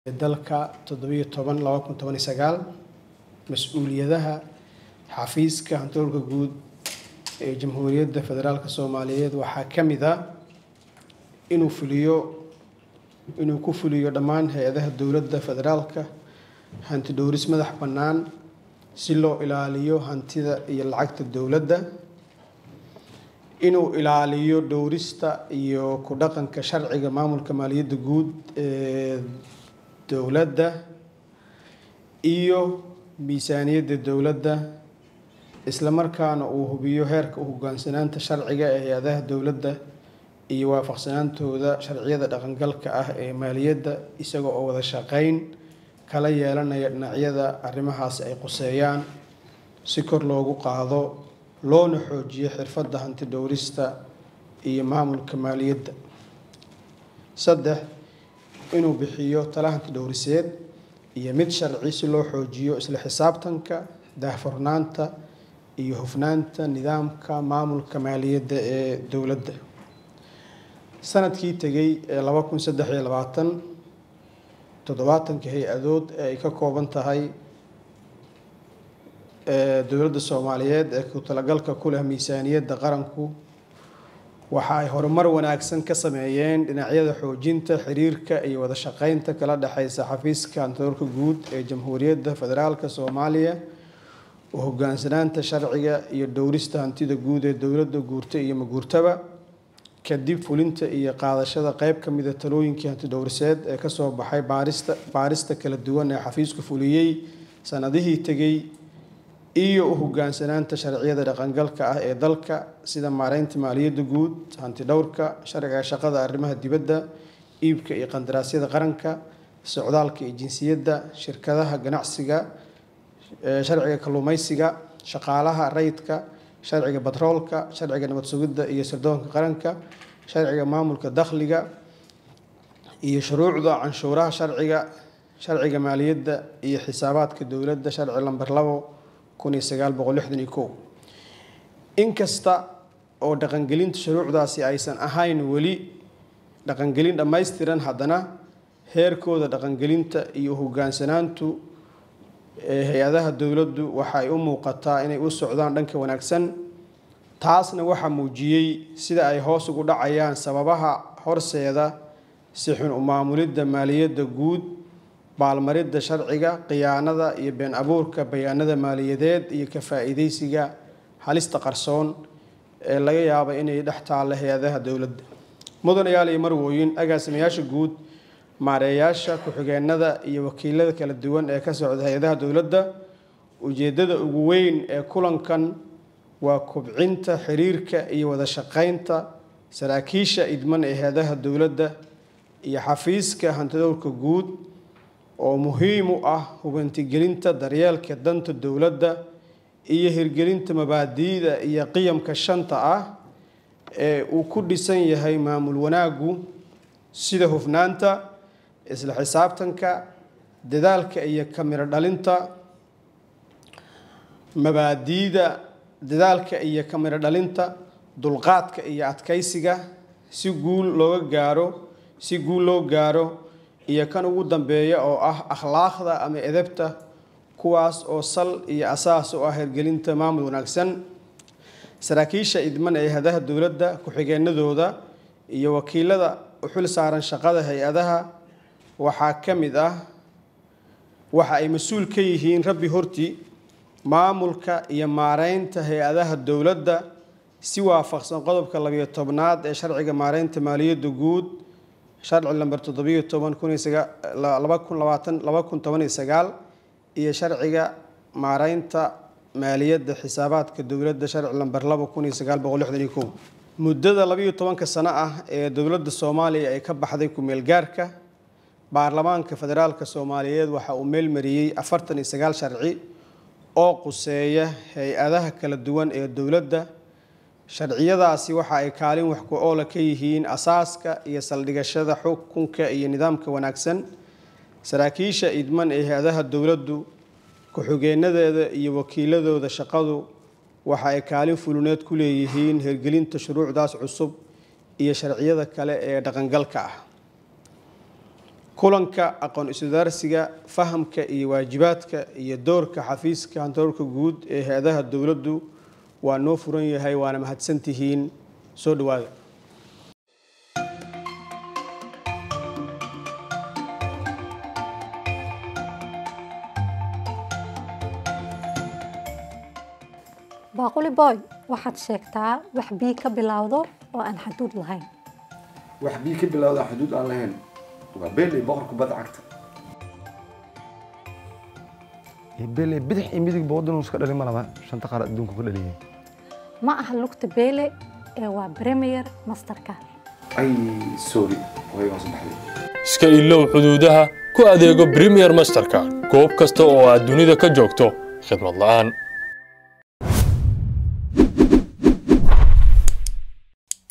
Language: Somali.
dalka toddobiyo toban laba kun toban iyo sagaal mas-uuliyadaha xafiiska hantoolka guud ee jamhuuriyadda federaalk soomaaliyeed waxaa ka mid ah inuu fuliyo inuu ku fuliyo dhammaan hay-adaha dowladda federaalka hanti dhowris madax bannaan si loo ilaaliyo hantida iyo lacagta dowladda inuu ilaaliyo dhowrista iyo ku dhaqanka sharciga maamulka maaliyadda guud ee dowladda iyo miisaaniyadda dowladda isla markaana uu hubiyo heerka u hoggaansanaanta sharciga ee hay-adaha dowladda iyo waafaqsanaantooda sharciyada dhaqangalka ah ee maaliyadda isaga oo wada shaqeyn kala yeelanaya dhinacyada arrimahaasi ay quseeyaan si kor loogu qaado loona xoojiyo xirfadda hanti dhowrista iyo maamulka maaliyadda saddex inuu bixiyo tala hanti dhowriseed iyo mid sharci si loo xoojiyo isla xisaabtanka daahfurnaanta iyo hufnaanta nidaamka maamulka maaliyadda ee dowladda sanadkii tegay ee laba kun saddex iyo labaatan toddobaatanka hay-adood ee ay ka kooban tahay dowladda soomaaliyeed ee ku talagalka ku leh miisaaniyadda qaranku waxa ay horumar wanaagsan ka sameeyeen dhinacyada xoojinta xiriirka iyo wada shaqeynta kala dhexeysa xafiiska hantoolka guud ee jamhuuriyadda federaalk soomaaliya u hoggaansanaanta sharciga iyo dhowrista hantida guud ee dowladda guurta iyo maguurtaba kadib fulinta iyo qaadashada qeyb ka mida talooyinkii hanti dhowriseed ee kasoo baxay baarista baarista kala duwan ee xafiisku fuliyey sanadihii tegey iyo u hoggaansanaanta sharciyada dhaqangalka ah ee dalka sida maareynta maaliyadda guud hanti dhowrka sharciga shaqada arrimaha dibadda iibka iyo qandaraasyada qaranka socdaalka iyo jinsiyadda shirkadaha ganacsiga sharciga kalluumeysiga shaqaalaha rayidka sharciga batroolka sharciga nabad sugidda iyo sirdoonka qaranka sharciga maamulka dakhliga iyo shuruucda canshuuraha sharciga sharciga maaliyadda iyo xisaabaadka dowladda sharci lamber labo kun iyo sagaal boqol lixdan iyo kow inkasta oo dhaqangelinta shuruucdaasi aysan ahayn weli dhaqangelin dhammaystiran haddana heerkooda dhaqangelinta iyo hoggaansanaantu ee hay-adaha dowladdu waxa ay u muuqataa inay u socdaan dhanka wanaagsan taasna waxaa muujiyey sida ay hoos ugu dhacayaan sababaha horseeda si xun u maamulidda maaliyadda guud baalmaridda sharciga khiyaanada iyo been abuurka bayaanada maaliyadeed iyo ka faa-iideysiga halista qarsoon ee laga yaaba inay dhex taalla hay-adaha dowladda mudanayaal iyo marwooyin agaasimayaasha guud maareeyaasha ku-xigeenada iyo wakiilada kala duwan ee ka socda hay-adaha dowladda ujeeddada ugu weyn ee kulankan waa kubcinta xiriirka iyo wada shaqeynta saraakiisha idman ee hay-adaha dowladda iyo xafiiska hantidowrka guud oo muhiim u ah hubantigelinta daryeelka danta dowladda iyo hirgelinta mabaadi'da iyo qiyamka shanta ah ee uu ku dhisan yahay maamul wanaaggu sida hufnaanta isla xisaabtanka dadaalka iyo kamiro dhalinta mabaadi'da dadaalka iyo kamiro dhalinta dulqaadka iyo adkaysiga si guul looga gaaro si guul loo gaaro iyo kan ugu dambeeya oo ah akhlaaqda ama edebta kuwaas oo sal iyo asaas u ah hirgelinta maamul wanaagsan saraakiisha idman ee hadaha dowladda ku-xigeenadooda iyo wakiilada u xil saaran shaqada hay-adaha waxaa ka mid ah waxa ay mas-uul ka yihiin rabbi hortii maamulka iyo maareynta hay-adaha dowladda si waafaqsan qodobka labiyo tobnaad ee sharciga maareynta maaliyadda guud sharci lamber toddobiyo toban kunlaba kun labaatan laba kun toban iyo sagaal iyo sharciga maareynta maaliyadda xisaabaadka dowladda sharci lamber laba kun iyo sagaal boqol lixdan iyo kow muddada labayo tobanka sano ah ee dowladda soomaaliya ay ka baxday ku-meel gaarka baarlamaanka federaalka soomaaliyeed waxa uu meel mariyey afartan iyo sagaal sharci oo quseeya hay-adaha kala duwan ee dowladda sharciyadaasi waxa ay kaalin wax ku oola ka yihiin asaaska iyo saldhigashada xukunka iyo nidaamka wanaagsan saraakiisha idman ee hay-adaha dowladdu ku-xigeenadeeda iyo wakiiladooda shaqadu waxa ay kaalin fuluneed ku leeyihiin hirgelinta shuruucdaas cusub iyo sharciyada kale ee dhaqangalka ah kulanka aqoon iswadaarsiga fahamka iyo waajibaadka iyo doorka xafiiska hantoorka guud ee hay-adaha dowladdu waa noo furan yahay waana mahadsantihiin soo dhawaada baaquli boy waxaad sheegtaa wax bii ka bilowdo oo aan xaduud lahayn wax bii ka bilowda xuduud aan lahayn waa beel iyo boqor kubadda cagta bele bidix iyo midigba waddan iska dhalin ma laba shanta qaar adduunka ku dhaliyeen ma aha lugta beele ee waa premier masterka ay sorry way waa sabaxday iska ilow xuduudaha ku adeego premier masterka goob kasta oo aad dunida ka joogto khidmad la'aan